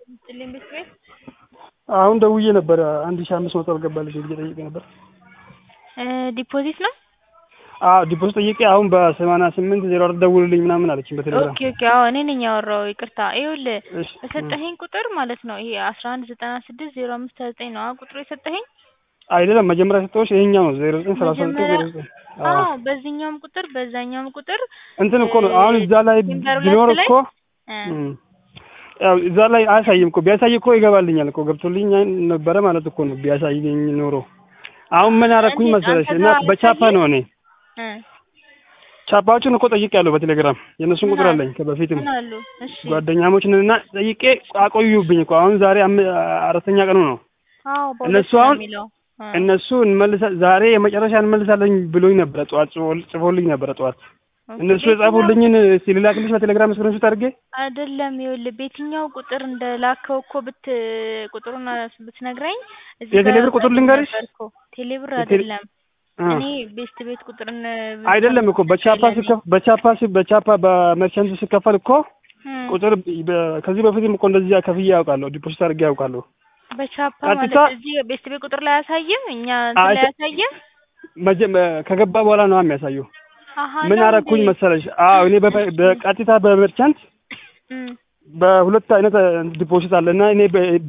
ጥልኝ ቤት ቤት አሁን ደውዬ ነበር አንድ ሺህ አምስት መቶ አልገባልሽ ብዬ ጠይቄ ነበር። ዲፖዚት ነው። አዎ ዲፖዚት ጠይቄ አሁን በሰማንያ ስምንት ዜሮ አራት ደውልልኝ ምናምን አለችኝ በቴሌግራም። ኦኬ ኦኬ። አዎ እኔ ነኝ ያወራው። ይቅርታ። ይኸውልህ እሺ የሰጠኸኝ ቁጥር ማለት ነው ይሄ አስራ አንድ ዘጠና ስድስት ዜሮ አምስት ሀያ ዘጠኝ ነው አ ቁጥሩ የሰጠኸኝ አይደለም መጀመሪያ ሰጠሁሽ ይሄኛው ነው ዜሮ ዘጠኝ ሰላሳ ዘጠኝ መጀመሪያ ዜሮ ዘጠኝ አዎ በዚህኛውም ቁጥር በዛኛውም ቁጥር እንትን እኮ ነው አሁን እዛ ላይ ቲምበር ሁለት ቢኖር ላይ እኮ እ እም፣ ያው እዛ ላይ አያሳይም እኮ ቢያሳይ እኮ ይገባልኛል እኮ ገብቶልኝ ነበረ ማለት እኮ ነው ቢያሳይኝ ኖሮ። አሁን ምን ያደረኩኝ እንዴት መሰለሽ አንተ እና ጋር በቻፓ ነው እኔ እ ቻፓዎችን እኮ ጠይቄያለሁ በቴሌግራም የእነሱን ቁጥር ምን አለኝ ከበፊትም ምን አሉ? እሺ ጓደኛሞች ነን እና ጠይቄ አቆዩብኝ እኮ አሁን ዛሬ አም- አራተኛ ቀኑ ነው። አዎ በሁለት እነሱ ነው አሁን የሚለው እ እነሱ እንመልሳ ዛሬ የመጨረሻ እንመልሳለኝ ብሎኝ ነበረ ጠዋት ጽፎ- ጽፎልኝ ነበረ ጠዋት ኦኬ። እነሱ የጻፉልኝን እስኪ ልላክልሽ በቴሌግራም ስክሪንሾት አድርጌ አይደለም ይኸውልህ በየትኛው ቁጥር እንደላከው እኮ ብት ቁጥሩን ብትነግረኝ እዚህ የቴሌብር ቁጥር ልንገርሽ? ነበር እኮ ቴሌብር የቴሌ- አይደለም አ እኔ ቤስት ቤት ቁጥርን አይደለም እኮ በቻፓ ሲከፍ በቻፓ ሲ- በቻፓ በመርቻንት ሲከፈል እኮ እም፣ ቁጥር በ- ከዚህ በፊትም እኮ እንደዚህ ከፍዬ ያውቃለሁ ዲፖዚት አድርጌ ያውቃለሁ። በቻፓ ማለት ቀጥታ- እዚህ ቤስት ቤት ቁጥር ላይ አያሳይም እኛ እንትን አይ- ላይ አያሳይም መጀመ ከገባ በኋላ ነው የሚያሳየው። አሀ ምን ነው አረኩኝ እንዴ? መሰለሽ? አዎ እኔ በ- በቀጥታ በመርቻንት እም በሁለት አይነት ዲፖዚት አለ እና እኔ በ-